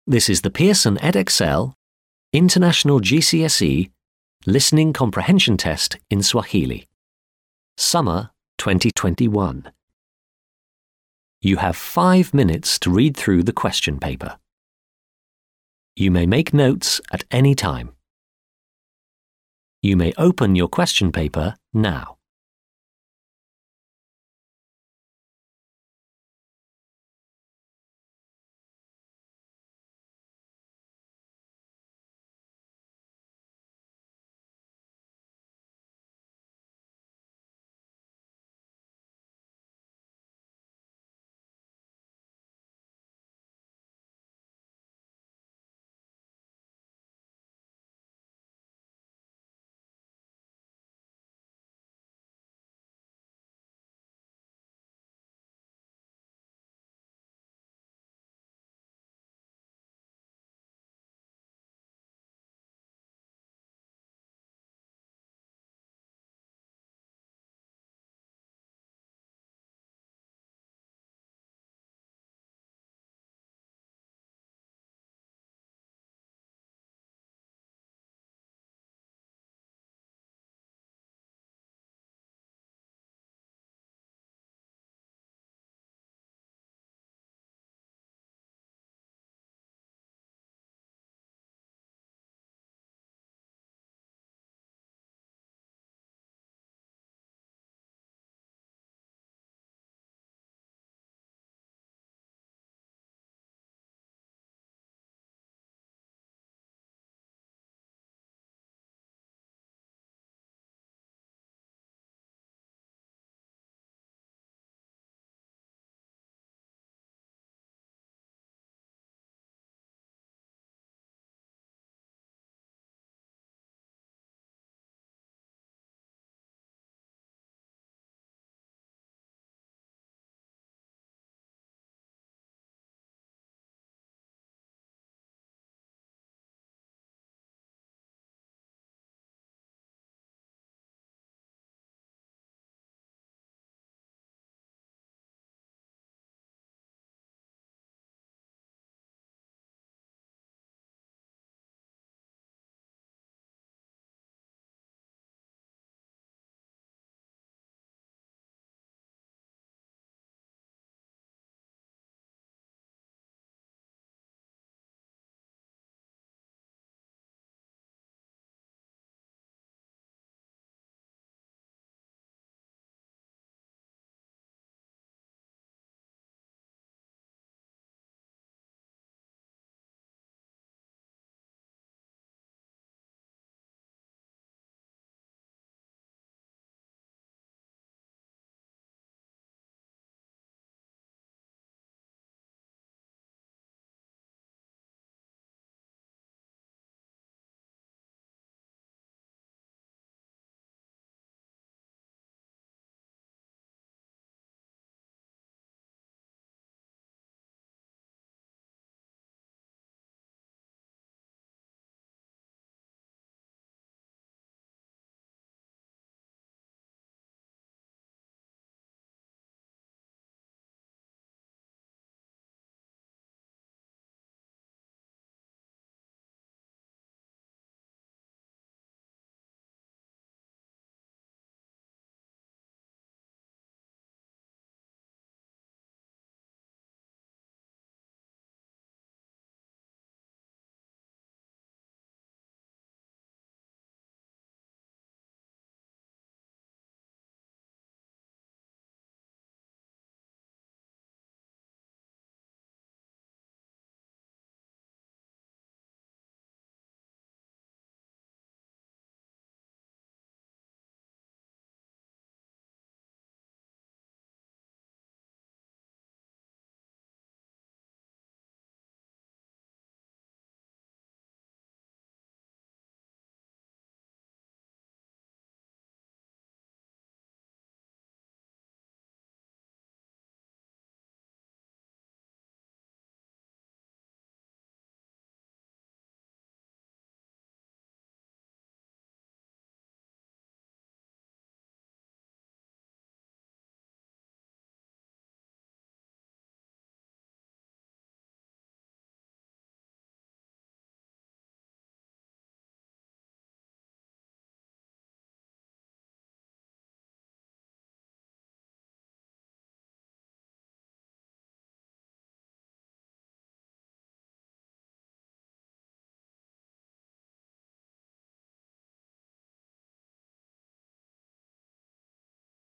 This is the Pearson EdXL International GCSE Listening Comprehension Test in Swahili. Summer 2021. You have five minutes to read through the question paper. You may make notes at any time. You may open your question paper now.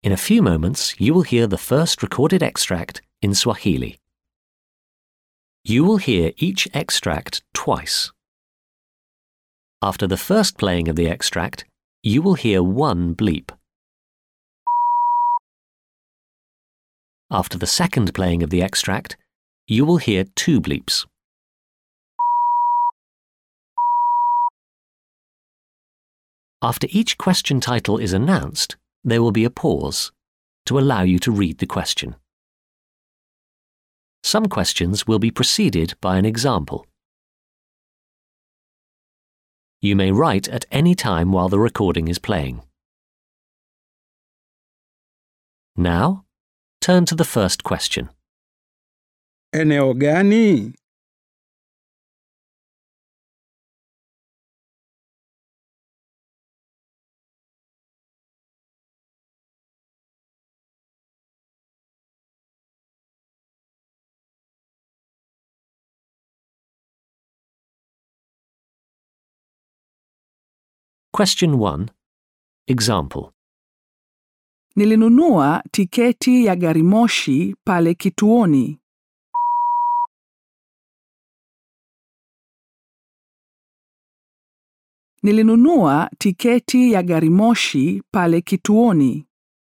In a few moments, you will hear the first recorded extract in Swahili. You will hear each extract twice. After the first playing of the extract, you will hear one bleep. After the second playing of the extract, you will hear two bleeps. After each question title is announced, there will be a pause to allow you to read the question. Some questions will be preceded by an example. You may write at any time while the recording is playing. Now, turn to the first question. Eneo gani? Question 1. Example. Nilinunua tiketi ya gari moshi pale kituoni. Nilinunua tiketi ya gari moshi pale kituoni.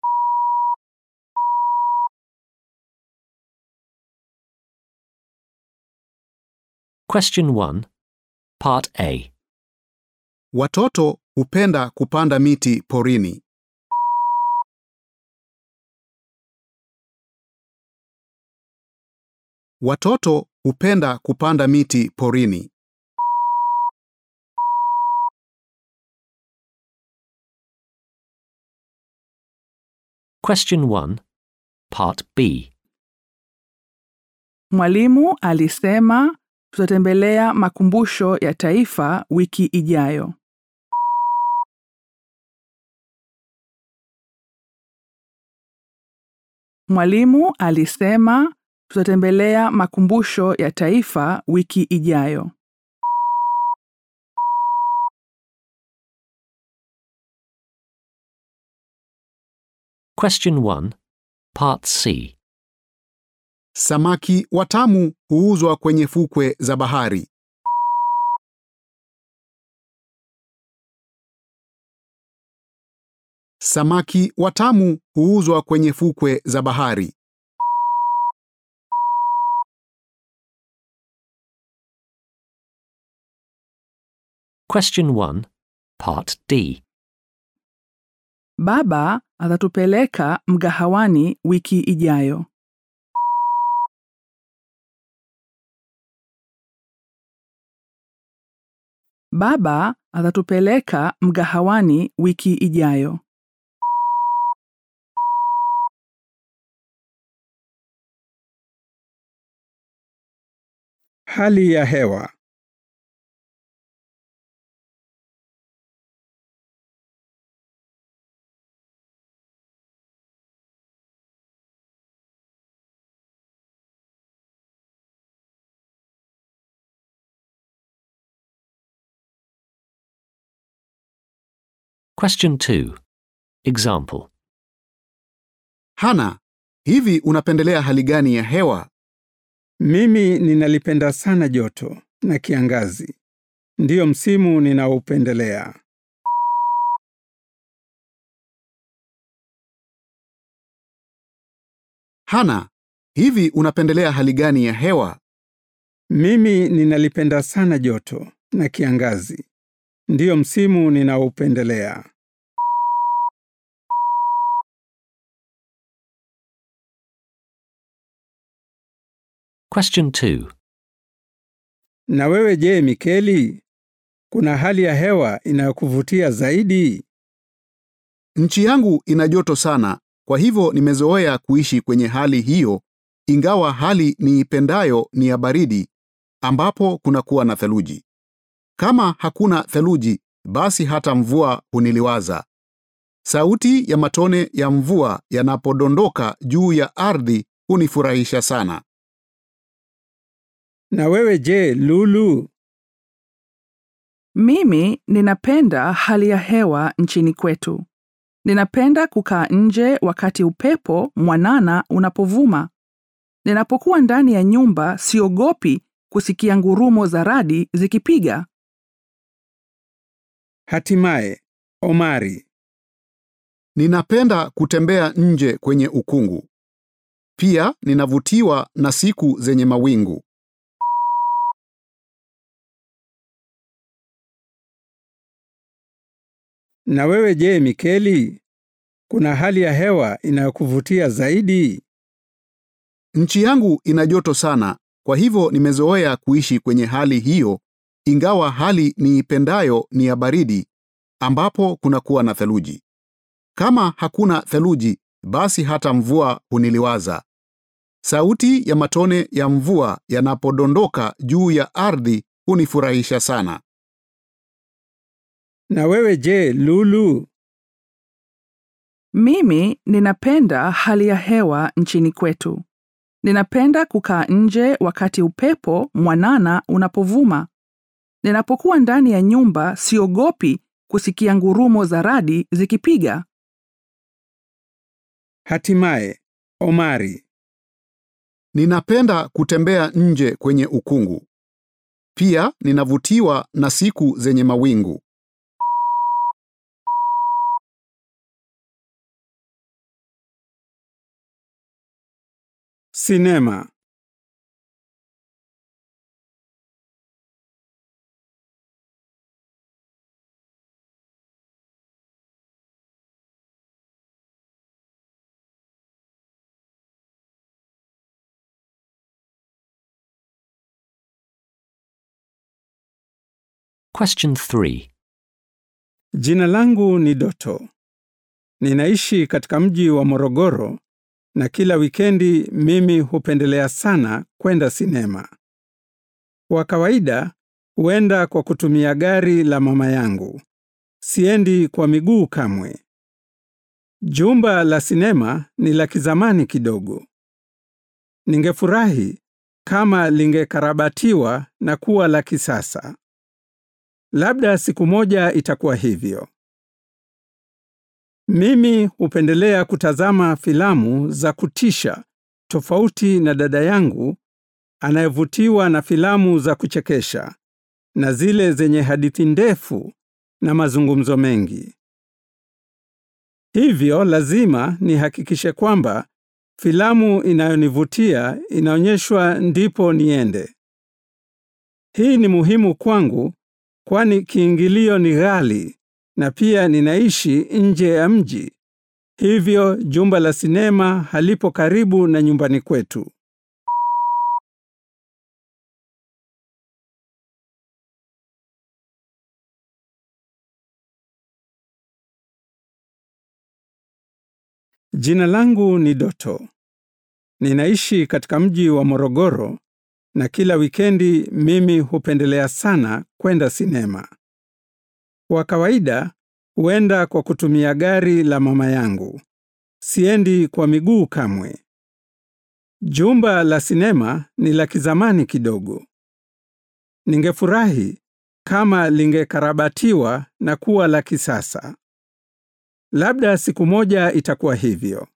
Question 1. Part A. Watoto hupenda kupanda miti porini. Watoto hupenda kupanda miti porini. Question 1. Part B. Mwalimu alisema tutatembelea makumbusho ya taifa wiki ijayo. Mwalimu alisema tutatembelea makumbusho ya taifa wiki ijayo. Question 1. Part C. Samaki watamu huuzwa kwenye fukwe za bahari. Samaki watamu huuzwa kwenye fukwe za bahari. Question 1. Part D. Baba atatupeleka mgahawani wiki ijayo. Baba atatupeleka mgahawani wiki ijayo. Hali ya hewa. Question 2. Example. Hana, hivi unapendelea hali gani ya hewa? Mimi ninalipenda sana joto na kiangazi. Ndiyo msimu ninaoupendelea. Hana, hivi unapendelea hali gani ya hewa? Mimi ninalipenda sana joto na kiangazi. Ndiyo msimu ninaoupendelea. Question 2. Na wewe je, Mikeli? Kuna hali ya hewa inayokuvutia zaidi? Nchi yangu ina joto sana, kwa hivyo nimezoea kuishi kwenye hali hiyo, ingawa hali niipendayo ni ya baridi, ambapo kunakuwa na theluji. Kama hakuna theluji, basi hata mvua huniliwaza. Sauti ya matone ya mvua yanapodondoka juu ya ardhi hunifurahisha sana. Na wewe je, Lulu? Mimi ninapenda hali ya hewa nchini kwetu. Ninapenda kukaa nje wakati upepo mwanana unapovuma. Ninapokuwa ndani ya nyumba siogopi kusikia ngurumo za radi zikipiga. Hatimaye, Omari. Ninapenda kutembea nje kwenye ukungu. Pia ninavutiwa na siku zenye mawingu. Na wewe je, Mikeli? Kuna hali ya hewa inayokuvutia zaidi? Nchi yangu ina joto sana, kwa hivyo nimezoea kuishi kwenye hali hiyo, ingawa hali niipendayo ni ya baridi, ambapo kunakuwa na theluji. Kama hakuna theluji, basi hata mvua huniliwaza. Sauti ya matone ya mvua yanapodondoka juu ya ardhi hunifurahisha sana. Na wewe je, Lulu? Mimi ninapenda hali ya hewa nchini kwetu. Ninapenda kukaa nje wakati upepo mwanana unapovuma. Ninapokuwa ndani ya nyumba siogopi kusikia ngurumo za radi zikipiga. Hatimaye, Omari. Ninapenda kutembea nje kwenye ukungu. Pia ninavutiwa na siku zenye mawingu. Sinema. Question 3. Jina langu ni Doto. Ninaishi katika mji wa Morogoro na kila wikendi mimi hupendelea sana kwenda sinema. Kwa kawaida huenda kwa kutumia gari la mama yangu. Siendi kwa miguu kamwe. Jumba la sinema ni la kizamani kidogo. Ningefurahi kama lingekarabatiwa na kuwa la kisasa. Labda siku moja itakuwa hivyo. Mimi hupendelea kutazama filamu za kutisha tofauti na dada yangu anayevutiwa na filamu za kuchekesha na zile zenye hadithi ndefu na mazungumzo mengi. Hivyo lazima nihakikishe kwamba filamu inayonivutia inaonyeshwa ndipo niende. Hii ni muhimu kwangu kwani kiingilio ni ghali na pia ninaishi nje ya mji. Hivyo jumba la sinema halipo karibu na nyumbani kwetu. Jina langu ni Doto. Ninaishi katika mji wa Morogoro na kila wikendi mimi hupendelea sana kwenda sinema. Kwa kawaida huenda kwa kutumia gari la mama yangu. Siendi kwa miguu kamwe. Jumba la sinema ni la kizamani kidogo. Ningefurahi kama lingekarabatiwa na kuwa la kisasa. Labda siku moja itakuwa hivyo.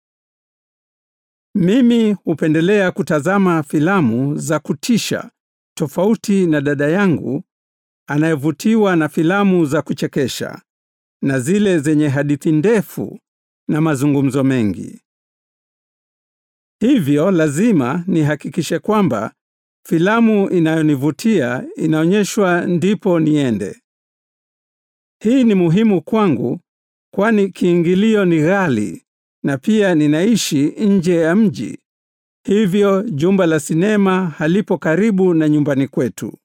Mimi hupendelea kutazama filamu za kutisha tofauti na dada yangu anayevutiwa na filamu za kuchekesha na zile zenye hadithi ndefu na mazungumzo mengi. Hivyo lazima nihakikishe kwamba filamu inayonivutia inaonyeshwa ndipo niende. Hii ni muhimu kwangu kwani kiingilio ni ghali na pia ninaishi nje ya mji. Hivyo jumba la sinema halipo karibu na nyumbani kwetu.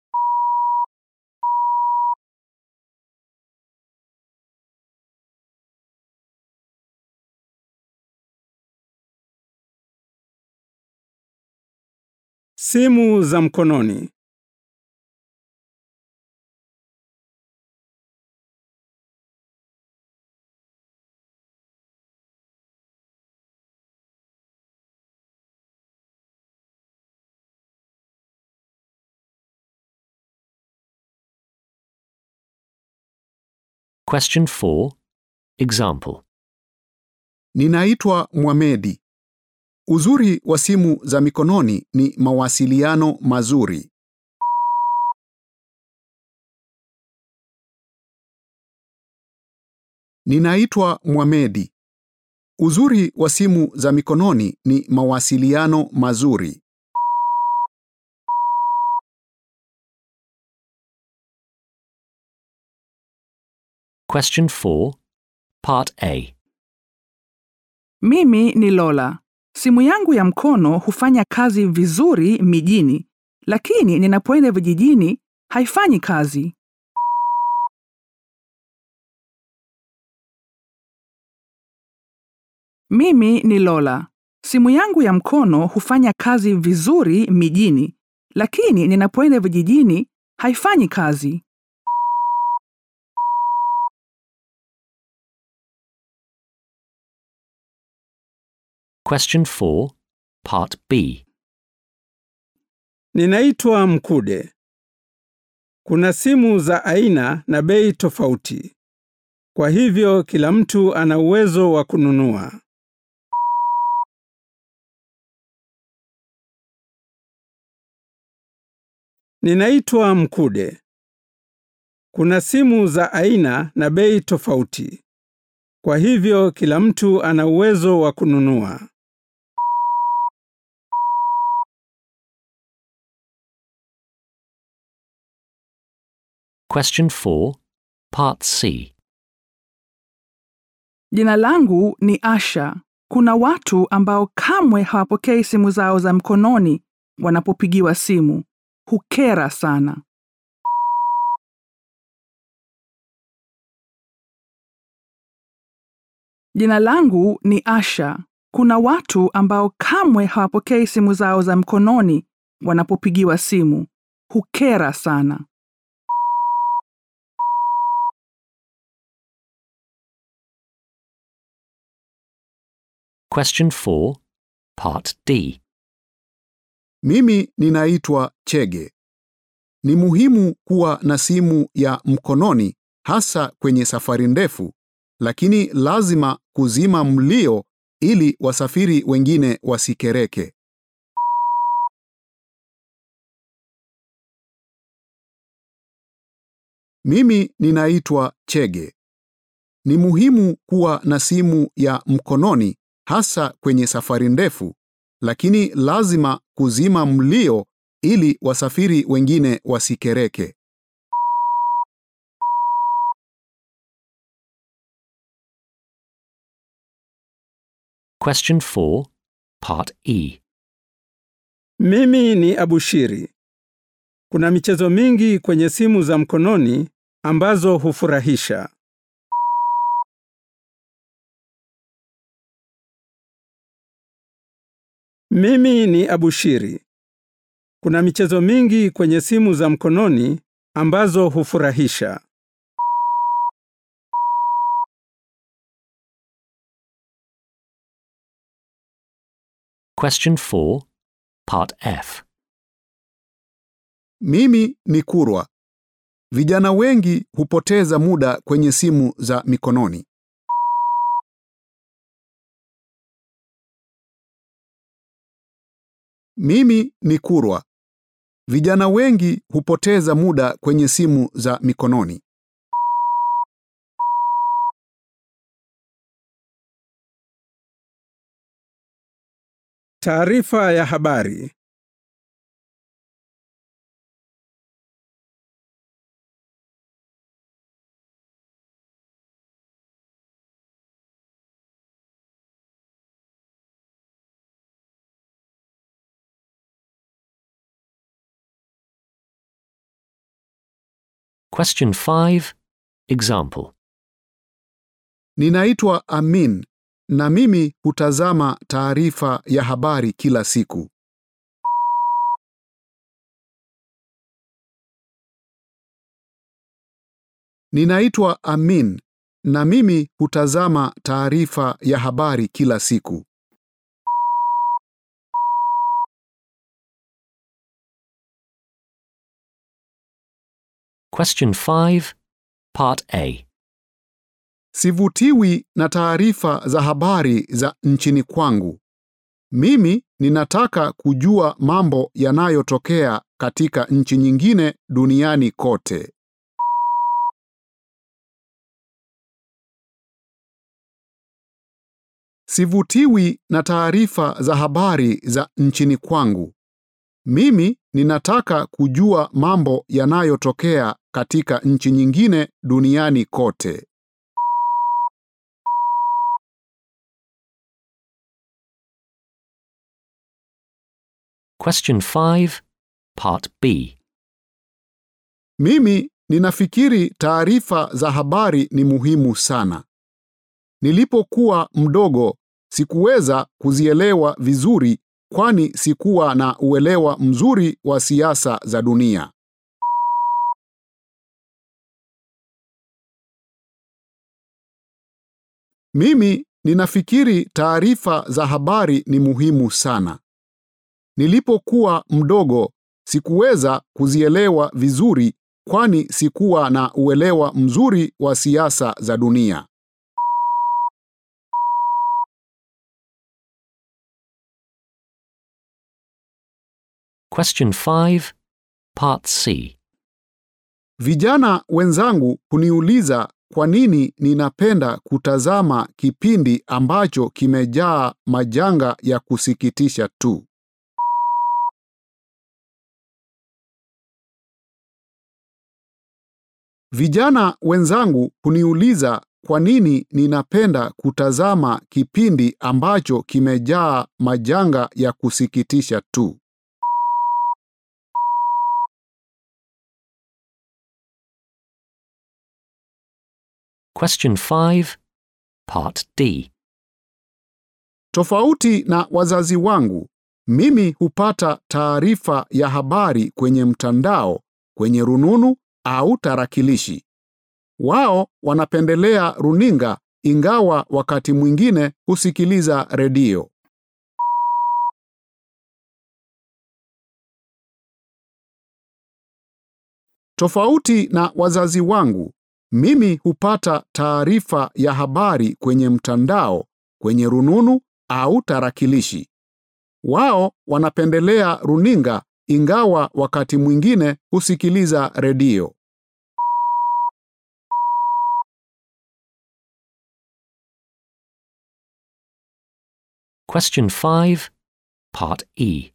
Simu za mkononi. Question 4. Example Ninaitwa Mwamedi. Uzuri wa simu za mikononi ni mawasiliano mazuri. Ninaitwa Mwamedi. Uzuri wa simu za mikononi ni mawasiliano mazuri. Question 4, Part A. Mimi ni Lola. Simu yangu ya mkono hufanya kazi vizuri mijini, lakini ninapoenda vijijini haifanyi kazi. Mimi ni Lola. Simu yangu ya mkono hufanya kazi vizuri mijini, lakini ninapoenda vijijini haifanyi kazi. Question 4, Part B. Ninaitwa Mkude. Kuna simu za aina na bei tofauti. Kwa hivyo kila mtu ana uwezo wa kununua. Ninaitwa Mkude. Kuna simu za aina na bei tofauti. Kwa hivyo kila mtu ana uwezo wa kununua. Question 4, Part C. Jina langu ni Asha. Kuna watu ambao kamwe hawapokei simu zao za mkononi wanapopigiwa simu. Hukera sana. Jina langu ni Asha. Kuna watu ambao kamwe hawapokei simu zao za mkononi wanapopigiwa simu. Hukera sana. Question 4, Part D. Mimi ninaitwa Chege. Ni muhimu kuwa na simu ya mkononi hasa kwenye safari ndefu, lakini lazima kuzima mlio ili wasafiri wengine wasikereke. Mimi ninaitwa Chege. Ni muhimu kuwa na simu ya mkononi hasa kwenye safari ndefu, lakini lazima kuzima mlio ili wasafiri wengine wasikereke. Question 4, Part E. Mimi ni Abushiri. Kuna michezo mingi kwenye simu za mkononi ambazo hufurahisha. Mimi ni Abushiri. Kuna michezo mingi kwenye simu za mkononi ambazo hufurahisha. Question 4, Part F. Mimi ni Kurwa. Vijana wengi hupoteza muda kwenye simu za mikononi. Mimi ni Kurwa. Vijana wengi hupoteza muda kwenye simu za mikononi. Taarifa ya habari. Question 5, Example. Ninaitwa Amin na mimi hutazama taarifa ya habari kila siku. Ninaitwa Amin na mimi hutazama taarifa ya habari kila siku. Question 5, Part A. Sivutiwi na taarifa za habari za nchini kwangu. Mimi ninataka kujua mambo yanayotokea katika nchi nyingine duniani kote. Sivutiwi na taarifa za habari za nchini kwangu. Mimi ninataka kujua mambo yanayotokea katika nchi nyingine duniani kote. Question 5, Part B. Mimi ninafikiri taarifa za habari ni muhimu sana. Nilipokuwa mdogo sikuweza kuzielewa vizuri kwani sikuwa na uelewa mzuri wa siasa za dunia. Mimi ninafikiri taarifa za habari ni muhimu sana. Nilipokuwa mdogo sikuweza kuzielewa vizuri kwani sikuwa na uelewa mzuri wa siasa za dunia. Question 5, Part C. Vijana wenzangu huniuliza kwa nini ninapenda kutazama kipindi ambacho kimejaa majanga ya kusikitisha tu. Vijana wenzangu huniuliza kwa nini ninapenda kutazama kipindi ambacho kimejaa majanga ya kusikitisha tu. Question 5, Part D. Tofauti na wazazi wangu, mimi hupata taarifa ya habari kwenye mtandao, kwenye rununu au tarakilishi. Wao wanapendelea runinga ingawa wakati mwingine husikiliza redio. Tofauti na wazazi wangu, mimi hupata taarifa ya habari kwenye mtandao, kwenye rununu au tarakilishi. Wao wanapendelea runinga ingawa wakati mwingine husikiliza redio. Question 5, Part E.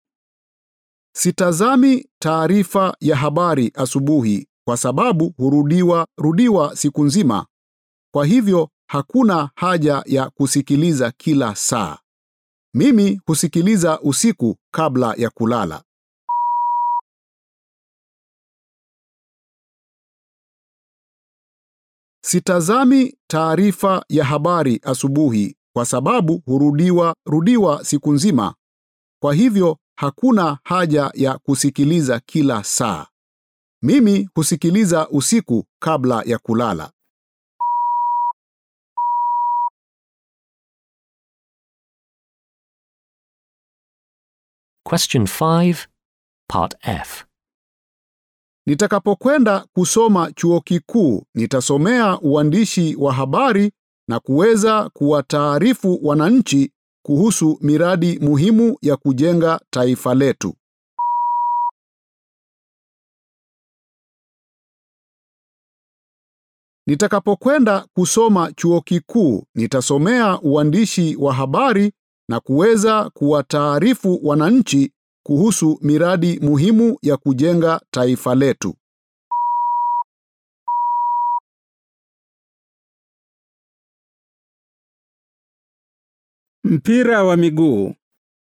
Sitazami taarifa ya habari asubuhi kwa sababu hurudiwa rudiwa siku nzima. Kwa hivyo hakuna haja ya kusikiliza kila saa. Mimi husikiliza usiku kabla ya kulala. Sitazami taarifa ya habari asubuhi kwa sababu hurudiwa rudiwa siku nzima. Kwa hivyo hakuna haja ya kusikiliza kila saa. Mimi husikiliza usiku kabla ya kulala. Question 5, Part F. Nitakapokwenda kusoma chuo kikuu, nitasomea uandishi wa habari na kuweza kuwataarifu wananchi kuhusu miradi muhimu ya kujenga taifa letu. Nitakapokwenda kusoma chuo kikuu, nitasomea uandishi wa habari na kuweza kuwataarifu wananchi kuhusu miradi muhimu ya kujenga taifa letu. Mpira wa miguu.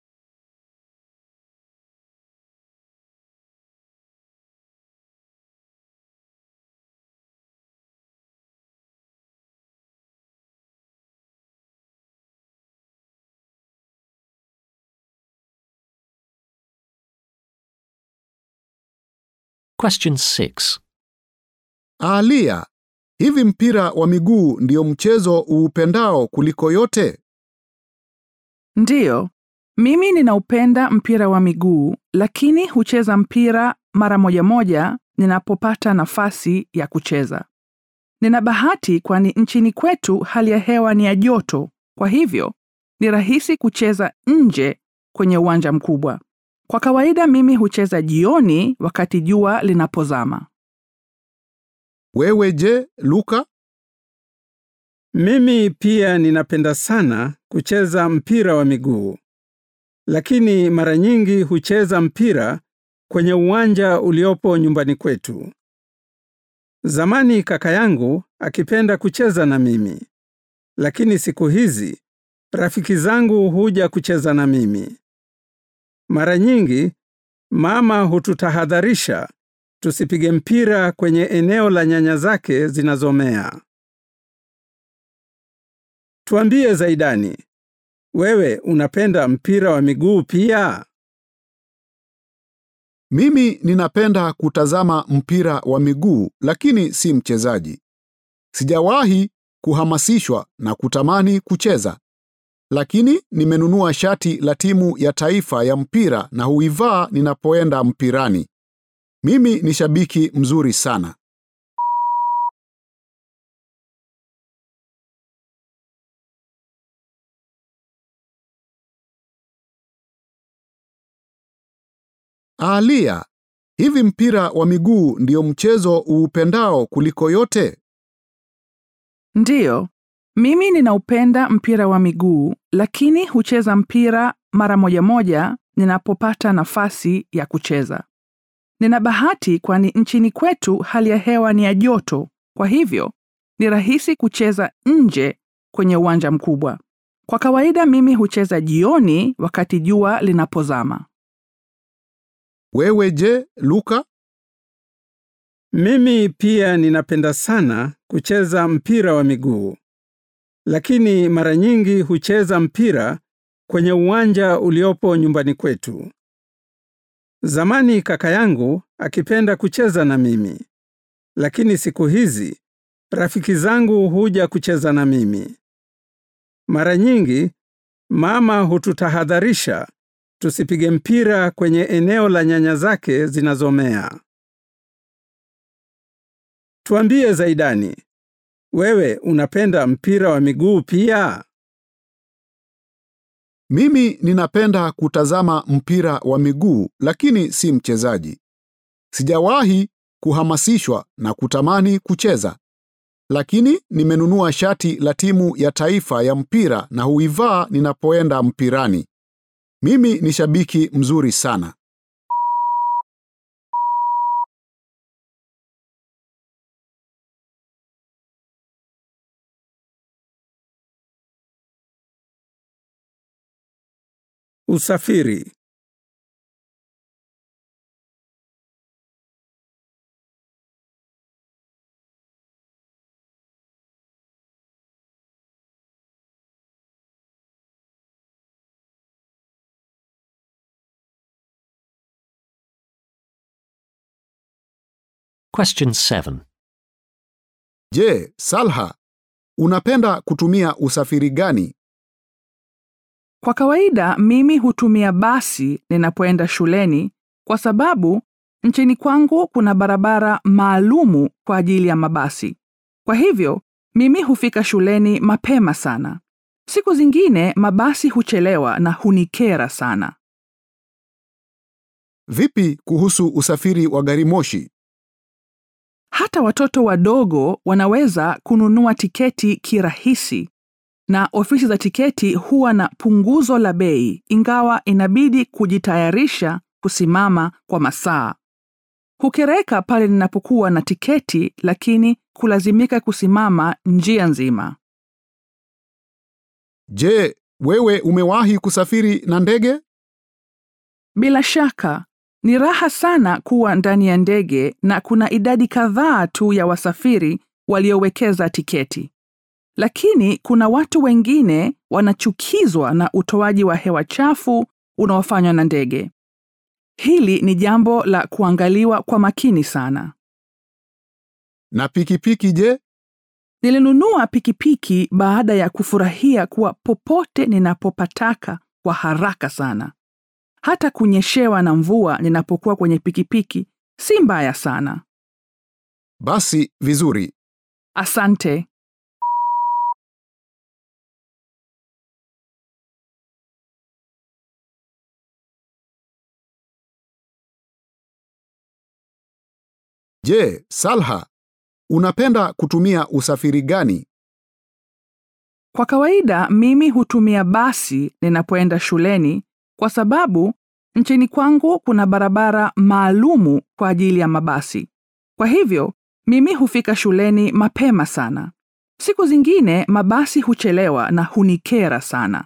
Question 6. Alia, hivi mpira wa miguu ndio mchezo uupendao kuliko yote? Ndiyo, mimi ninaupenda mpira wa miguu, lakini hucheza mpira mara moja moja ninapopata nafasi ya kucheza. Nina bahati kwani nchini kwetu hali ya hewa ni ya joto, kwa hivyo ni rahisi kucheza nje kwenye uwanja mkubwa. Kwa kawaida mimi hucheza jioni wakati jua linapozama. Wewe je, Luka? Mimi pia ninapenda sana kucheza mpira wa miguu, lakini mara nyingi hucheza mpira kwenye uwanja uliopo nyumbani kwetu. Zamani kaka yangu akipenda kucheza na mimi, lakini siku hizi rafiki zangu huja kucheza na mimi. Mara nyingi mama hututahadharisha tusipige mpira kwenye eneo la nyanya zake zinazomea. Tuambie Zaidani, wewe unapenda mpira wa miguu pia? Mimi ninapenda kutazama mpira wa miguu lakini si mchezaji. Sijawahi kuhamasishwa na kutamani kucheza. Lakini nimenunua shati la timu ya taifa ya mpira na huivaa ninapoenda mpirani. Mimi ni shabiki mzuri sana. Alia, hivi mpira wa miguu ndio mchezo uupendao kuliko yote? Ndiyo, mimi ninaupenda mpira wa miguu, lakini hucheza mpira mara moja moja ninapopata nafasi ya kucheza. Nina bahati kwani nchini kwetu hali ya hewa ni ya joto, kwa hivyo ni rahisi kucheza nje kwenye uwanja mkubwa. Kwa kawaida mimi hucheza jioni wakati jua linapozama. Wewe je, Luka? Mimi pia ninapenda sana kucheza mpira wa miguu, lakini mara nyingi hucheza mpira kwenye uwanja uliopo nyumbani kwetu. Zamani kaka yangu akipenda kucheza na mimi, lakini siku hizi rafiki zangu huja kucheza na mimi. Mara nyingi mama hututahadharisha tusipige mpira kwenye eneo la nyanya zake zinazomea. Tuambie Zaidani, wewe unapenda mpira wa miguu pia? Mimi ninapenda kutazama mpira wa miguu lakini si mchezaji. Sijawahi kuhamasishwa na kutamani kucheza. Lakini nimenunua shati la timu ya taifa ya mpira na huivaa ninapoenda mpirani. Mimi ni shabiki mzuri sana. Usafiri. Question 7. Je, Salha, unapenda kutumia usafiri gani? Kwa kawaida mimi hutumia basi ninapoenda shuleni kwa sababu nchini kwangu kuna barabara maalumu kwa ajili ya mabasi. Kwa hivyo mimi hufika shuleni mapema sana. Siku zingine mabasi huchelewa na hunikera sana. Vipi kuhusu usafiri wa gari moshi? Hata watoto wadogo wanaweza kununua tiketi kirahisi na ofisi za tiketi huwa na punguzo la bei ingawa inabidi kujitayarisha kusimama kwa masaa. Hukereka pale ninapokuwa na tiketi lakini kulazimika kusimama njia nzima. Je, wewe umewahi kusafiri na ndege? Bila shaka, ni raha sana kuwa ndani ya ndege na kuna idadi kadhaa tu ya wasafiri waliowekeza tiketi. Lakini kuna watu wengine wanachukizwa na utoaji wa hewa chafu unaofanywa na ndege. Hili ni jambo la kuangaliwa kwa makini sana. Na pikipiki je? Nilinunua pikipiki baada ya kufurahia kuwa popote ninapopataka kwa haraka sana. Hata kunyeshewa na mvua ninapokuwa kwenye pikipiki si mbaya sana. Basi vizuri. Asante. Je, Salha, unapenda kutumia usafiri gani? Kwa kawaida mimi hutumia basi ninapoenda shuleni kwa sababu nchini kwangu kuna barabara maalumu kwa ajili ya mabasi. Kwa hivyo mimi hufika shuleni mapema sana. Siku zingine mabasi huchelewa na hunikera sana.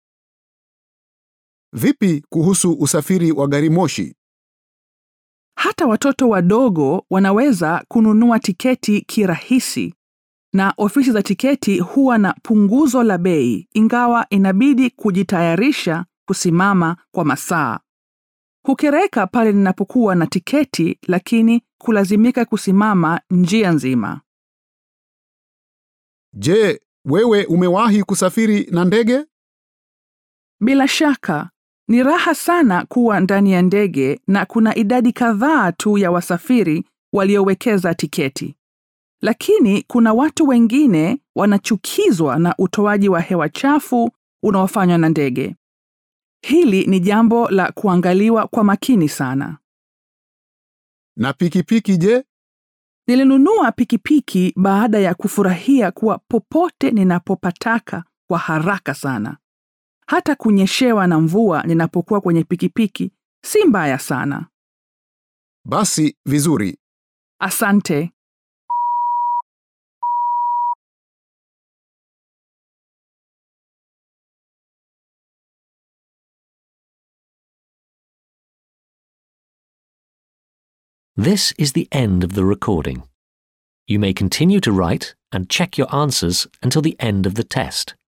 Vipi kuhusu usafiri wa gari moshi? Hata watoto wadogo wanaweza kununua tiketi kirahisi na ofisi za tiketi huwa na punguzo la bei ingawa inabidi kujitayarisha kusimama kwa masaa. Hukereka pale ninapokuwa na tiketi lakini kulazimika kusimama njia nzima. Je, wewe umewahi kusafiri na ndege? Bila shaka, ni raha sana kuwa ndani ya ndege na kuna idadi kadhaa tu ya wasafiri waliowekeza tiketi. Lakini kuna watu wengine wanachukizwa na utoaji wa hewa chafu unaofanywa na ndege. Hili ni jambo la kuangaliwa kwa makini sana. Na pikipiki je? Nilinunua pikipiki baada ya kufurahia kuwa popote ninapopataka kwa haraka sana. Hata kunyeshewa na mvua ninapokuwa kwenye pikipiki si mbaya sana. Basi vizuri. Asante. This is the end of the recording. You may continue to write and check your answers until the end of the test.